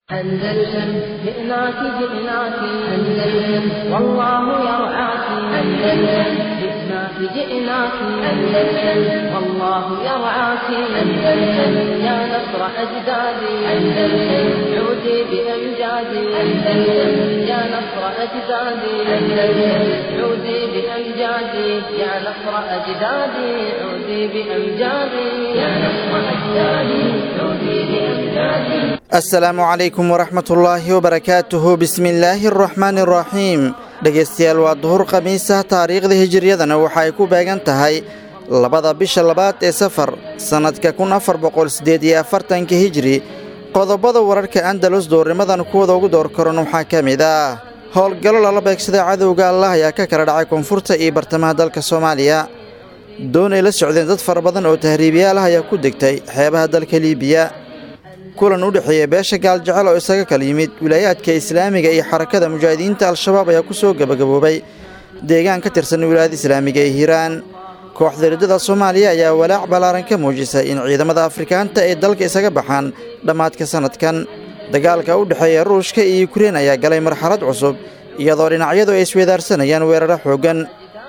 أندلسن جئناك جئناك أندلسن والله يرعاك أندلسن جئناك جئناك أندلسن والله يرعاك أندلسن يا نصر أجدادي أندلسن عودي بأمجادي أندلسن يا نصر أجدادي أندلسن عودي بأمجادي يا نصر أجدادي عودي بأمجادي يا نصر أجدادي عودي بأمجادي asalaamu calaykum waraxmatullaahi wabarakaatuhu bismillaahi araxmaani araxiim dhegaystayaal waa duhur khamiisah taariikhda hijiriyadana waxa ay ku beegan tahay labada bisha labaad ee safar sannadka kun afar boqol siddeed iyo afartanka hijri qodobada wararka andalus doornimadan kuwada ugu door karan waxaa ka mid ah howlgallo lala beegsada cadowga allah ayaa ka kala dhacay koonfurta iyo bartamaha dalka soomaaliya doon ay la socdeen dad fara badan oo tahriibiyaal ah ayaa ku degtay xeebaha dalka liibiya kulan u dhexeeya beesha gaaljecel oo isaga kala yimid wilaayaadka islaamiga iyo xarakada mujaahidiinta al-shabaab ayaa ku soo gebagaboobay deegaan ka tirsan wilaayada islaamiga ee hiiraan kooxda riddada soomaaliya ayaa walaac ballaaran ka muujisay in ciidamada afrikaanta ay dalka isaga baxaan dhammaadka sannadkan dagaalka u dhexeeya ruushka iyo yukrein ayaa galay marxalad cusub iyadoo dhinacyadu ay isweedaarsanayaan weeraro xooggan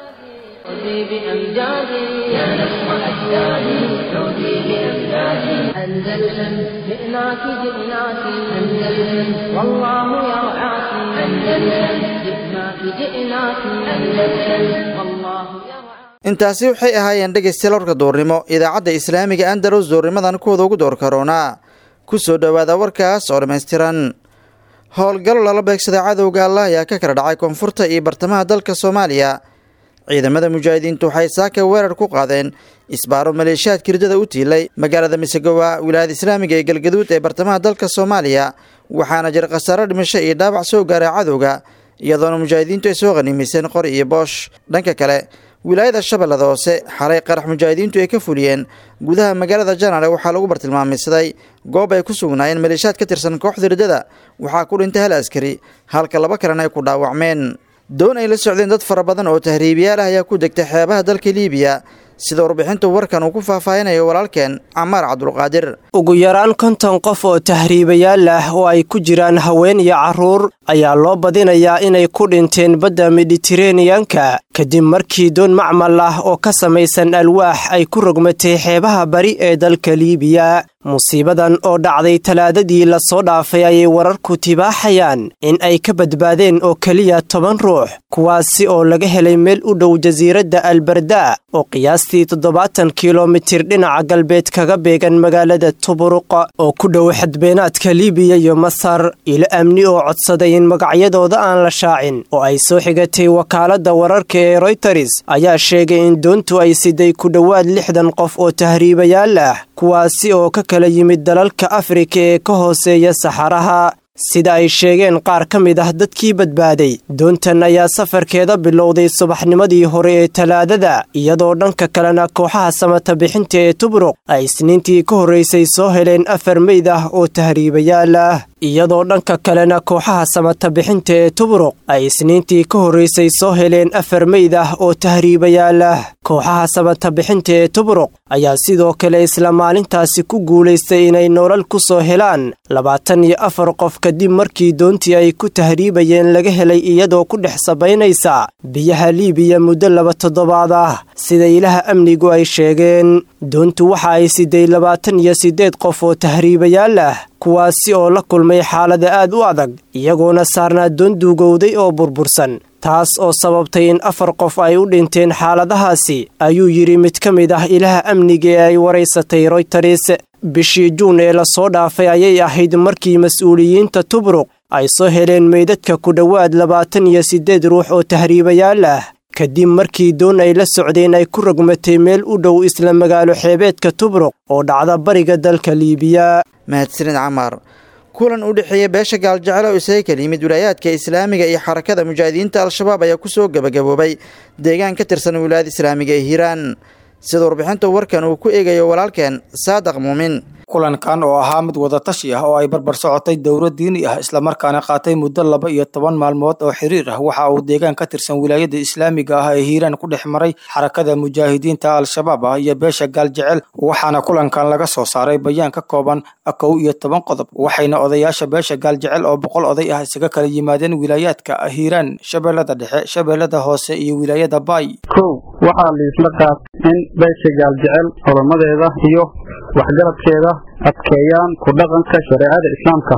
أندلسن جئناك جئناك أندلسن والله يرعاك أندلسن جئناك جئناك أندلسن والله يرعاك intaasi waxay ahaayeen dhegaystayaal warka duurnimo idaacadda islaamiga andalus duurnimadan kuwada ugu door karoonaa ku soo dhowaada warkaas oo dhammaystiran howlgallo lala beegsada cadowga allah ayaa ka kala dhacay koonfurta iyo bartamaha dalka soomaaliya ciidamada mujaahidiintu waxay saaka weerar ku qaadeen isbaaro maleeshiyaadka riddada u tiilay magaalada misegowa wilaayada islaamiga ee galgaduud ee bartamaha dalka soomaaliya waxaana jira khasaaro dhimasho iyo dhaawac soo gaaray cadowga iyadoona mujaahidiintu ay soo qhaniimayseen qori iyo boosh dhanka kale wilaayada shabeellada hoose xalay qarax mujaahidiintu ay ka fuliyeen gudaha magaalada janaale waxaa lagu bartilmaameysaday goob ay ku sugnaayeen maleeshiyaad ka tirsan kooxda riddada waxaa ku dhintay hal askari halka laba kalena ay ku dhaawacmeen doon ay la socdeen dad fara badan oo tahriibiyaal ah ayaa ku degtay xeebaha dalka liibiya sida warbixinta warkan uu ku faahfaahinayo walaalkeen camaar cabdulqaadir ugu yaraan konton qof oo tahriibayaal ah oo ay ku jiraan haween iyo carruur ayaa loo badinayaa inay ku dhinteen badda miditeraneyanka kadib markii doon macmal ah oo ka samaysan alwaax ay ku rogmatay xeebaha bari ee dalka liibiya musiibadan oo dhacday talaadadii lasoo dhaafay ayay wararku tibaaxayaan in ay ka badbaadeen oo keliya toban ruux kuwaasi oo laga helay meel u dhow jasiiradda albarda oo qiyaastii toddobaatan kilomitir dhinaca galbeed kaga beegan magaalada tuburuqa oo ku dhow xadbeenaadka liibiya iyo masar ilo amni oo codsaday in magacyadooda aan la shaacin oo ay soo xigatay wakaaladda wararka ee royters ayaa sheegay in doontu ay siday ku dhowaad lixdan qof oo tahriibayaal ah kuwaasi oo ka kala yimid dalalka afrika ee ka hooseeya saxaraha sida ay sheegeen qaar ka mid ah dadkii badbaaday doontan ayaa safarkeeda bilowday subaxnimadii hore ee talaadada iyadoo dhanka kalena kooxaha samata bixinta ee tubruq ay isniintii ka horraysay soo heleen afar meyd ah oo tahriibayaal ah iyadoo dhanka kalena kooxaha samata bixinta ee tubruq ay isniintii ka horraysay soo heleen afar meyd ah oo tahriibayaal ah kooxaha samata bixinta ee tubruq ayaa sidoo kale isla maalintaasi ku guulaystay inay nolol ku soo helaan labaatan iyo afar qof kadib markii doontii ay ku tahriibayeen laga helay iyadoo ku dhex sabaynaysa biyaha liibiya muddo laba toddobaad ah sida ilaha amnigu ay sheegeen doontu waxa ay siday labaatan iyo siddeed qof oo tahriibayaal ah kuwaasi oo la kulmay xaalada aad u adag iyagoona saarnaa doon duugowday oo burbursan taas oo sababtay in afar qof ay u dhinteen xaaladahaasi ayuu yidhi mid ka mid ah ilaha amniga ee ay waraysatay royters bishii juun ee lasoo dhaafay ayay ahayd markii mas-uuliyiinta tubruq ay soo heleen meydadka ku dhowaad labaatan iyo siddeed ruux oo tahriibayaal ah kadib markii doon ay la socdeen ay ku rogmatay meel u dhow isla magaalo xeebeedka tubruq oo dhacda bariga dalka liibiya mahadsanid camaar kulan u dhexeeya beesha gaaljecel oo isaga kala yimid wilaayaadka islaamiga iyo xarakada mujaahidiinta al-shabaab ayaa ku soo gebagaboobay deegaan ka tirsan wilaayada islaamiga ee hiiraan sida warbixinta warkan uu ku eegayo walaalkeen saadaq muumin kulankan oo ahaa mid wadatashi ah oo ay barbar socotay dowlad diini ah islamarkaana qaatay muddo laba iyo toban maalmood oo xiriir ah waxa uu deegaan ka tirsan wilaayada islaamiga ah ee hiiraan ku dhex maray xarakada mujaahidiinta al-shabaab ah iyo beesha gaaljecel waxaana kulankan laga soo saaray bayaan ka kooban kow iyo toban qodob waxayna odayaasha beesha gaaljecel oo boqol oday ah isaga kala yimaadeen wilaayaadka hiiraan shabeellada dhexe shabeellada hoose iyo wilaayada baay kow waxaa liisla qaat in beesha gaaljecel xuramadeeda iyo waxgaradkeeda adkeeyaan ku dhaqanka shareecada islaamka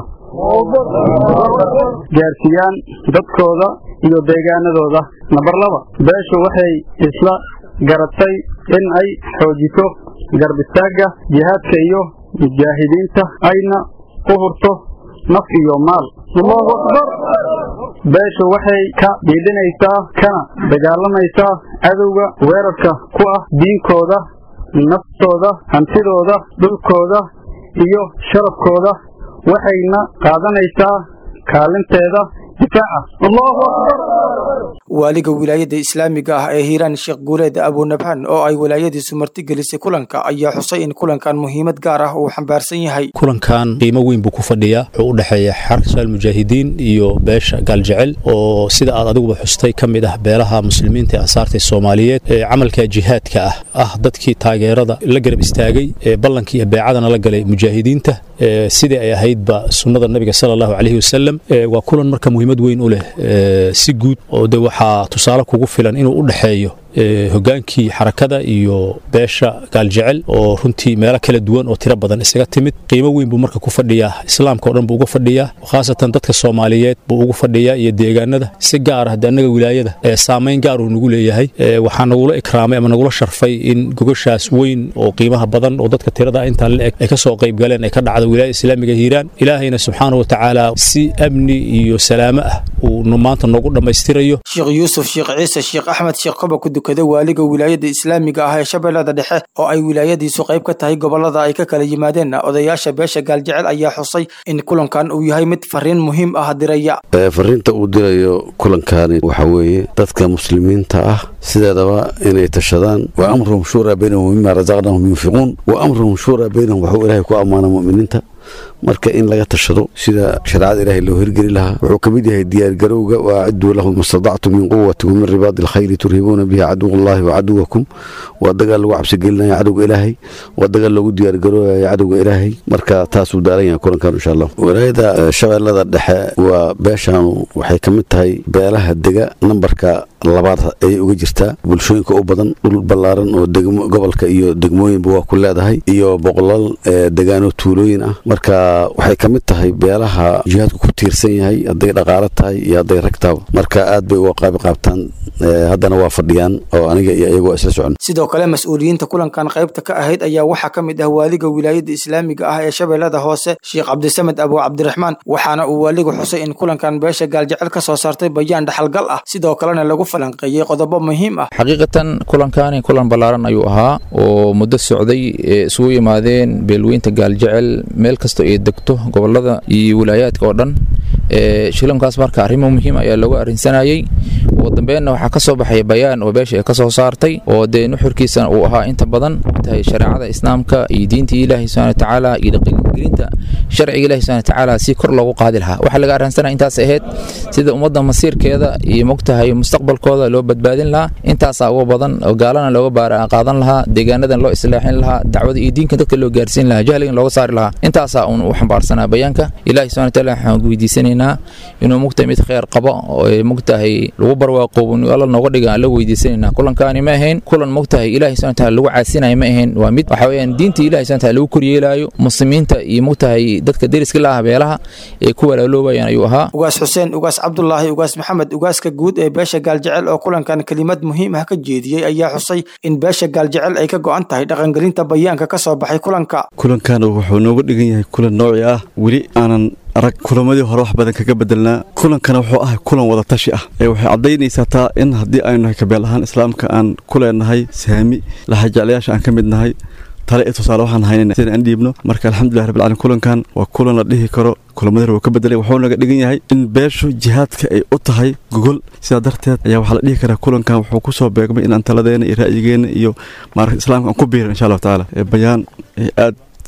gaarsiiyaan dadkooda iyo deegaanadooda namber laba beeshu waxay isla garatay in ay xoojiso garbistaagga jihaadka iyo mujaahidiinta ayna u hurto naf iyo maal allahu akbar beeshu waxay ka dhiidhinaysaa kana dagaalamaysaa cadowga weerarka ku ah diinkooda naftooda hantidooda dhulkooda iyo sharafkooda waxayna qaadanaysaa kaalinteeda difaaca allahu akbar waaliga wilaayada islaamiga ah ee hiiraan sheekh guuleed abunabhan oo ay wilaayadiisu martigelisay kulanka ayaa xusay in kulankan muhiimad gaar ah uu xambaarsan yahay kulankan qiimo weyn buu ku fadhiyaa wuxuu u dhexeeya xarka mujaahidiin iyo beesha gaaljecel oo sida aad adiguba xustay ka mid ah beelaha muslimiinta ee ansaarta soomaaliyeed ee camalka jihaadka ah ah dadkii taageerada la garab istaagay ee ballankii iyo beecadana la galay mujaahidiinta sidii ay ahaydba sunnada nabiga sala allahu calayhi wasalam waa kulan marka muhiimad weyn u leh si guud oo de waxaa tusaale kugu filan inuu u dhexeeyo hogaankii xarakada iyo beesha gaaljecel oo runtii meelo kala duwan oo tiro badan isaga timid qiimo weyn buu marka ku fadhiyaa islaamka o dhan buu uga fadhiyaa khaasatan dadka soomaaliyeed buu ugu fadhiyaa iyo deegaanada si gaar ah de annaga wilaayada saamayn gaar uu nagu leeyahay waxaa nagula ikraamay ama nagula sharfay in gogashaas weyn oo qiimaha badan oo dadka tirada intaa la eg ay ka soo qayb galeen ay ka dhacdo wilaayada islaamiga hiiraan ilaahayna subxaana wa tacaala si amni iyo salaamo ah uu maanta noogu dhammaystirayo sheekh yuusuf sheekh ciise sheekh axmed sheekh koba ku dukada waaliga wilaayada islaamiga ah ee shabeellada dhexe oo ay wilaayadiisu qayb ka tahay gobolada ay ka kala yimaadeen odayaasha beesha gaaljecel ayaa xusay in kulankan uu yahay mid fariin muhiim ah diraya fariinta uu dirayo kulankani waxa weeye dadka muslimiinta ah sideedaba inay tashadaan wa amruhum shuuraa baynahum mima rasaqnahum yunfiquun wa amruhum shuuraa baynahum waxuu ilaahay ku ammaana mu'miniinta marka in laga tashado sida shareecada ilaahay loo hirgeli lahaa wuxuu ka mid yahay diyaargarowga waaciduu lahum mastadactum min quwati wa min ribaadi alkhayri turhibuuna bihi caduw allahi wa caduwakum waa dagaal lagu cabsigelinaya cadowga ilaahay waa dagaal loogu diyaargaroobaya cadowga ilaahay marka taasuu daaran yahay kulankan insha allah walaayada shabeellada dhexe waa beeshaanu waxay ka mid tahay beelaha dega nambarka labaad ayay uga jirtaa bulshooyinka u badan dhul ballaaran oo gobolka iyo degmooyinba waa ku leedahay iyo boqolaal degaano tuulooyin ah marka waxay ka mid tahay beelaha jihaadku ku tiirsan yahay hadday dhaqaalo tahay iyo hadday rag taaba marka aad bay uga qaabi qaabtaan haddana waa fadhiyaan oo aniga iyo iyagu isla socon sidoo kale mas-uuliyiinta kulankan qaybta ka ahayd ayaa waxaa ka mid ah waaliga wilaayada islaamiga ah ee shabeellada hoose sheekh cabdisamed abu cabdiraxmaan waxaana uu waaligu xusay in kulankan beesha gaaljecel ka soo saartay bayaan dhaxalgal ah sidoo kalena lagu falanqeeyey qodobo muhiim ah xaqiiqatan kulankani kulan ballaaran ayuu ahaa oo muddo socday ee isugu yimaadeen beelweynta gaaljecel meel kastoo ay degto gobolada iyo wilaayaadka oo dhan shilankaas marka arrimo muhiim ayaa loogu arrinsanayey ugu dambeenna waxaa ka soo baxay bayaan oo beesha ay ka soo saartay oo dee nuxurkiisana uu ahaa inta badan tahay shareecada islaamka iyo diintii ilaahi subxana watacaala iyo dhaqangelinta sharciga ilahi subxana watacaala si kor loogu qaadi lahaa waxaa laga arrinsanaya intaas ahayd sida ummadda masiirkeeda iyo mogtahay mustaqbalkooda loo badbaadin lahaa intaasaa uga badan oo gaalana looga baara qaadan lahaa deegaanadan loo islaaxin lahaa dacwada iyo diinka dadka loo gaarsiin lahaa jahligan looga saari lahaa intaasaa uun u xambaarsanaa bayaanka ilahi subxana wataala waxaan weydiisanaynaa inuu mugtahay mid kheyr qabo oo mugtahay lagu barwaaqoobo alla nooga dhiga aan la weydiisanayna kulankaani ma ahayn kulan mugtahay ilahi subxana wataala lagu caasinayo ma ahayn waa mid waxa weeyaan diinta ilahi subxana wataala lagu koryeelaayo muslimiinta iyo mugtahay dadka deriska la ah beelaha ee ku walaaloobayaan ayuu ahaa ugaas xuseen ugaas cabdulaahi ugaas maxamed ugaaska guud ee beesha gaaljecel oo kulankan kelimad muhiim ah ka jeediyey ayaa xusay in beesha gaaljecel ay ka go'an tahay dhaqangelinta bayaanka ka soo baxay kulanka kulankan wuxuu nooga dhigan yahay kulan nooci ah weli aanan arag kulamadii hore wax badan kaga bedelnaa kulankana wuxuu ahay kulan wada tashi ah ee waxay caddaynaysaa taa in haddii aynu nahay kabeel ahaan islaamka aan ku leenahay saami laxajeclayaasha aan ka mid nahay tale iyo tusaale waxaan haynayna sida aan dhiibno marka alxamdulilah rabbil caalamiin kulankan waa kulan la dhihi karo kulamada hore wuu ka bedelay wuxuu naga dhigan yahay in beeshu jihaadka ay u tahay gogol sidaa darteed ayaa waxaa la dhihi karaa kulankan wuxuu ku soo beegmay in aan taladeena iyo ra'yigeena iyo maaragta islaamka aan ku biirin insha allahu tacaala bayaan aad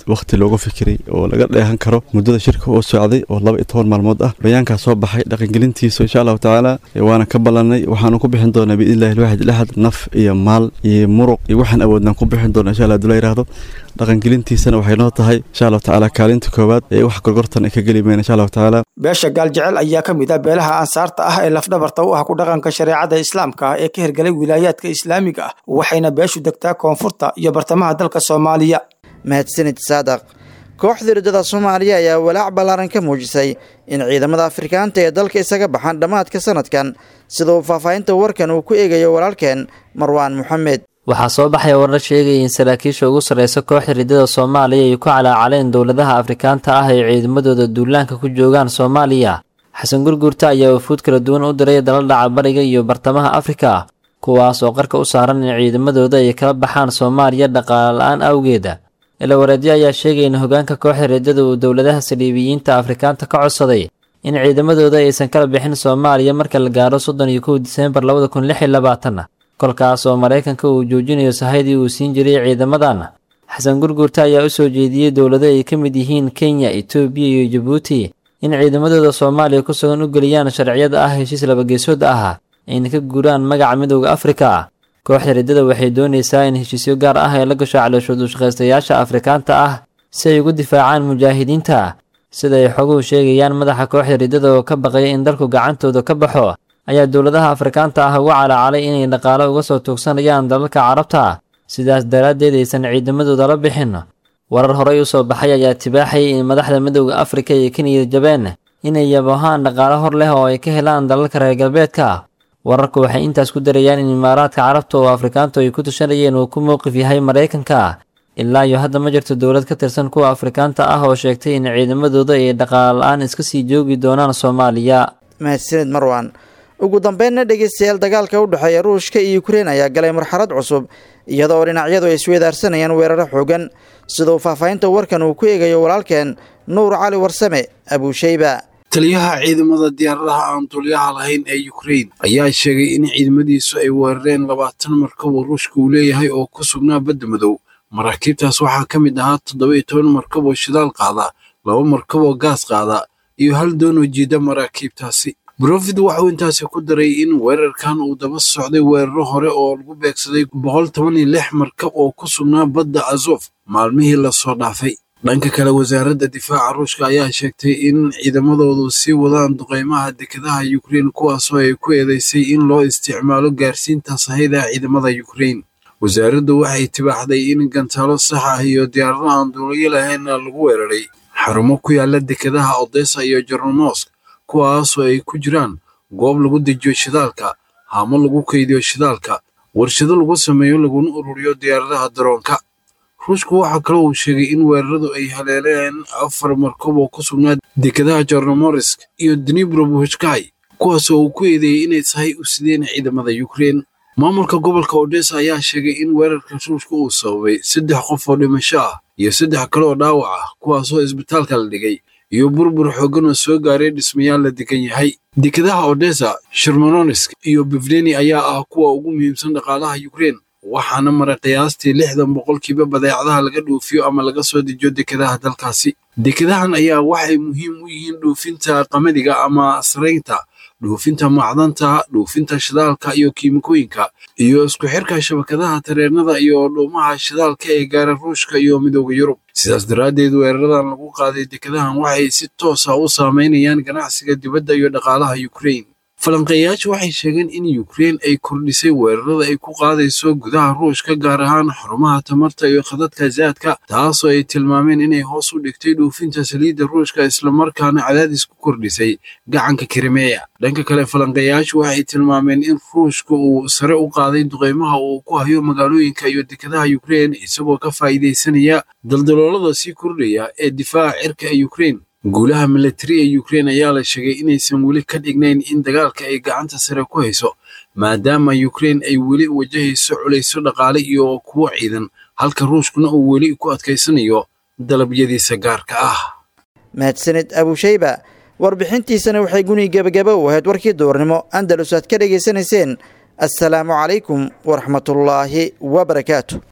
wakhti looga fikiray oo laga dheehan karo muddada shirka oo socday oo laba iyo toban maalmood ah bayaankaa soo baxay dhaqangelintiisa insha allahu tacaala waana ka ballanay waxaanu ku bixin doonaa biidnillahi alwaxid laxad naf iyo maal iyo muruq iyo waxaan awoodnaan ku bixin doonaa insha allah haduu la yidhaahdo dhaqangelintiisana waxay noo tahay insha allahu tacaala kaalinta koowaad ee wax gorgortan ay ka geli mayna insha allahu tacaala beesha gaaljecel ayaa ka mid ah beelaha ansaarta ah ee lafdhabarta u ah ku dhaqanka shareecada islaamka ah ee ka hirgalay wilaayaadka islaamiga ah waxayna beeshu degtaa koonfurta iyo bartamaha dalka soomaaliya mahadsanid saadaq kooxda riddada soomaaliya ayaa walaac ballaaran ka muujisay in ciidamada afrikaanta ee dalka isaga baxaan dhammaadka sanadkan sida uu faahfaahinta warkan uu ku eegayo walaalkeen marwaan moxamed waxaa soo baxaya warar sheegaya in saraakiisha ugu sarreysa kooxda riddada soomaaliya ay ku calaacaleen dowladaha afrikaanta ah ay ciidamadooda duulaanka ku joogaan soomaaliya xasan gurgurta ayaa wafuud kala duwan u diray dala dhaca bariga iyo bartamaha afrika kuwaas oo qarka u saaran in ciidamadooda ay kala baxaan soomaaliya dhaqaale la-aan awgeeda ilawareedyo ayaa sheegaya in hogaanka kooxda riddada uu dowladaha saliibiyiinta afrikaanta ka codsaday in ciidamadooda aysan kala bixin soomaaliya marka la gaaro soddon iyo kow diseembar labada kun lix iyo labaatan kolkaas oo maraykanka uu joojinayo sahaydii uu siin jiray ciidamadan xasan gurgurta ayaa u soo jeediyey dowlado ay ka mid yihiin kenya etoobiya iyo jabuuti in ciidamadooda soomaaliya ku sugan u geliyaan sharciyada ah heshiis labageesood ah ayna ka guuraan magaca midowda afrika kooxda riddada waxay doonaysaa in heshiisyo gaar ah ay la gasho calooshood ushaqaystayaasha afrikaanta ah si ay ugu difaacaan mujaahidiinta sida ay xoguhu sheegayaan madaxa kooxda riddada oo ka baqaya in dalku gacantooda ka baxo ayaa dowladaha afrikaanta ah uga calaacalay inay dhaqaale uga soo tuugsanayaan dalalka carabta sidaas daraaddeed aysan ciidamadooda la bixin warar horey u soo baxay ayaa tibaaxayay in madaxda midowda afrika iyo keniya jabeen inay yabohaan dhaqaale hor leh oo ay ka helaan dalalka reer galbeedka wararku waxay intaas ku darayaan in imaaraadka carabta oo afrikaantu ay ku tushanayeen uu ku mowqif yahay maraykanka ilaa iyo hadda ma jirto dowlad ka tirsan kuwa afrikaanta ah oo sheegtay in ciidamadooda ay dhaqaale la-aan iska sii joogi doonaan soomaaliya mahadsanid marwan ugu dambeynna dhegeystayaal dagaalka u dhexeeya ruushka iyo ukrein ayaa galay marxalad cusub iyada oo dhinacyadu ay isweydaarsanayaan weeraro xoogan siduu faahfaahinta warkan uu ku eegayo walaalkeen nuur cali warsame abuusheyba taliyaha ciidamada diyaaradaha aan duulyaha lahayn ee ukrein ayaa sheegay in ciidamadiisu ay weerareen labaatan markab oo ruushka uu leeyahay oo ku sugnaa badda madow maraakiibtaas waxaa ka mid ahaa toddoba iyo toban markab oo shidaal qaada laba markab oo gaas qaada iyo hal doonoo jiida maraakiibtaasi brofid waxauu intaasi ku daray in weerarkan uu daba socday weeraro hore oo lagu beegsaday boqol toban iyo lix markab oo ku sugnaa badda azof maalmihii lasoo dhaafay dhanka kale wasaaradda difaaca ruushka ayaa sheegtay in ciidamadoodu sii wadaan duqeymaha dekedaha ukrein kuwaasoo ay ku eedeysay in loo isticmaalo gaarsiinta sahayda ciidamada ukrein wasaaraddu waxay tibaaxday in gantaalo sax ah iyo diyaarado aan duulayo lahaynna lagu weeraray xarumo ku yaala dekedaha odessa iyo jornomosk kuwaasoo ay ku jiraan goob lagu dejiyo shidaalka haamo lagu kaydiyo shidaalka warshado lagu sameeyo laguna ururiyo diyaaradaha daroonka ruushku waxaa kaloo uu sheegay in weeraradu ay haleeleen afar markab oo ku sugnaa dekedaha jornomorisk iyo dnibrobuhjkai kuwaasoo uu ku eedeeyey inay sahay u sideen ciidamada ukrein maamulka gobolka odessa ayaa sheegay in weerarka ruushka uu sababay saddex qof oo dhimasho ah iyo saddex kale oo dhaawac ah kuwaasoo isbitaalka la dhigay iyo burbur xooggan oo soo gaaray dhismayaal la degan yahay dekedaha odessa shermononisk iyo bevleni ayaa ah kuwa ugu muhiimsan dhaqaalaha ukrein waxaana maray qiyaastii lixdan boqolkiiba badeecadaha laga dhoofiyo ama laga soo dejiyo dekedaha dalkaasi dekedahan ayaa waxay muhiim u yihiin dhoofinta qamadiga ama saraynta dhoofinta macdanta dhoofinta shidaalka iyo kiimikooyinka iyo isku xirka shabakadaha tareenada iyo dhuumaha shidaalka ee gaara ruushka iyo midooda yurub sidaas daraaddeed weeraradan lagu qaaday dekedahan waxay si toosa u saameynayaan ganacsiga dibadda iyo dhaqaalaha ukrein falanqeeyayaashu waxay sheegeen in ukrein ay kordhisay weerarada ay ku qaadayso gudaha ruushka gaar ahaan xarumaha tamarta iyo khadadka zaadka taasoo ay tilmaameen inay hoos u dhigtay dhoofinta saliidda ruushka islamarkaana cadaadis ku kordhisay gacanka krimeya dhanka kale falanqeeyayaashu waxay tilmaameen in ruushka uu sare u qaaday duqeymaha uu ku hayo magaalooyinka iyo dekedaha ukrein isagoo ka faa'iidaysanaya daldaloolada sii kordhaya ee difaaca cirka ee ukrein guulaha milatari ee ukrein ayaa la sheegay inaysan weli ka dhignayn in dagaalka ay gacanta sare ku hayso maadaama ukrein ay weli wajahayso culayso dhaqaale iyo kuwo ciidan halka ruushkuna uu weli ku adkaysanayo dalabyadiisa gaarka ah mahadsanid abusheyba warbixintiisana waxay guni gebagaba u ahayd warkii duurnimo andalus aad ka dhegaysanayseen assalaamu calaykum waraxmatullaahi wabarakaatu